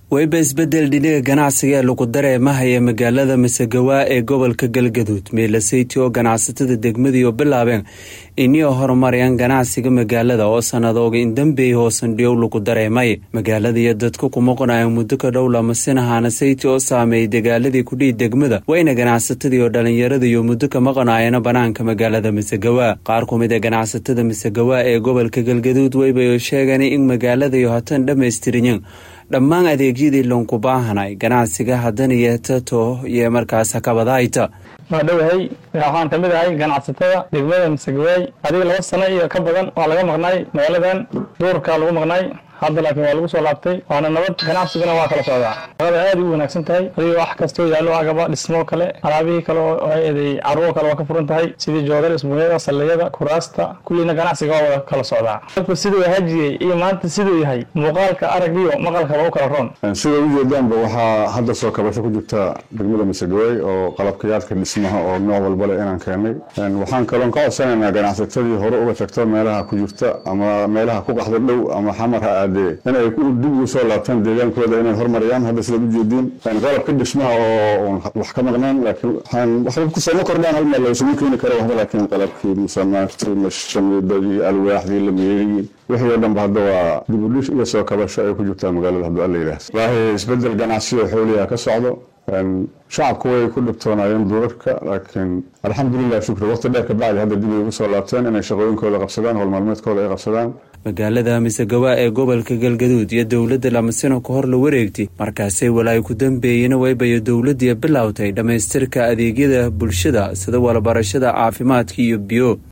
wayba isbedel dhinaga ganacsiga ee lagu dareemahaya magaalada masagawa ee gobolka galgaduud meelaseyti oo ganacsatada degmadiioo bilaabeen inio horumarayaan ganacsiga magaalada oo sanadooga indambeey hoosandhiyow lagu dareemay magaalada iyo dadku ku maqnayan muddo ka dhow lamasinahaana sayti oo saameeyay dagaaladii kudhihi degmada wayna ganacsatadii oo dhallinyarada iyo muddo ka maqnaayana banaanka magaalada masagawa qaar ku mid a ganacsatada masagawa ee gobolka galgaduud waybay sheegeen in magaaladayo hatan dhammaystirinyin dhammaan adeegyadii loonku baahanay ganacsiga haddana yeetato iyo markaas hakabadahayta waa dhowahay waxaan kamid ahay ganacsatada degmada masagawaay adiga laba sano iyo ka badan waa laga maqnaay magaaladan duurka lagu maqnaay hadda laakiin waa lagu soo laabtay waana nabad ganacsiguna waa kala socdaa shaqada aad u wanaagsan tahay adiga wax kastoo yaallo agaba dhismoo kale alaabihii kale oo eeday carruur kale waa ka furan tahay sidii joodar isbuunyada salliyada kuraasta kulliina ganacsiga waa wada kala socdaa dadku siduu hajiyey iyo maanta siduu yahay muuqaalka aragiyo maqalkaba u kala roon sida ujeedaanba waxaa hadda soo kabasho ku jirta degmada masagawaay oo qalabkayaadka dhismaha oo nooc walba leh inaan keenay waxaan kaloon ka codsanaynaa ganacsatadii hore uga tagto meelaha ku jirta ama meelaha ku qaxda dhow ama xamar ha aadee inay dib ugu soo laabtaan deegaankooda inay hormariyaan hadda sidaad ujeediin qalabka dhismaha oo wax ka maqnaan laakiin waxba kusama kordhaan hal meel loosuma keeni karo waxba laakiin qalabkii musamaartii mashamiidadii alwaaxdii lameeyey wixii oo dhanba hadda waa dibudhis iyo soo kabasho ay ku jirtaa magaalada hadduu alla yidhaah wallaahi isbedel ganacsi oo xooliha ka socdo shacabku way ku dhibtoonaayeen duurarka laakiin alxamdulilah shukri waqti dheer kabacdi hadda dib ay ugu soo laabteen inay shaqooyinkooda qabsadaan howlmaalmeedkooda ay qabsadaan magaalada misagawa ee gobolka galgaduud iyo dowladda lamasino ka hor la wareegtay markaasay walaayo ku dambeeyena waybayo dowladii bilowtay dhammaystirka adeegyada bulshada sida walabarashada caafimaadka iyo biyo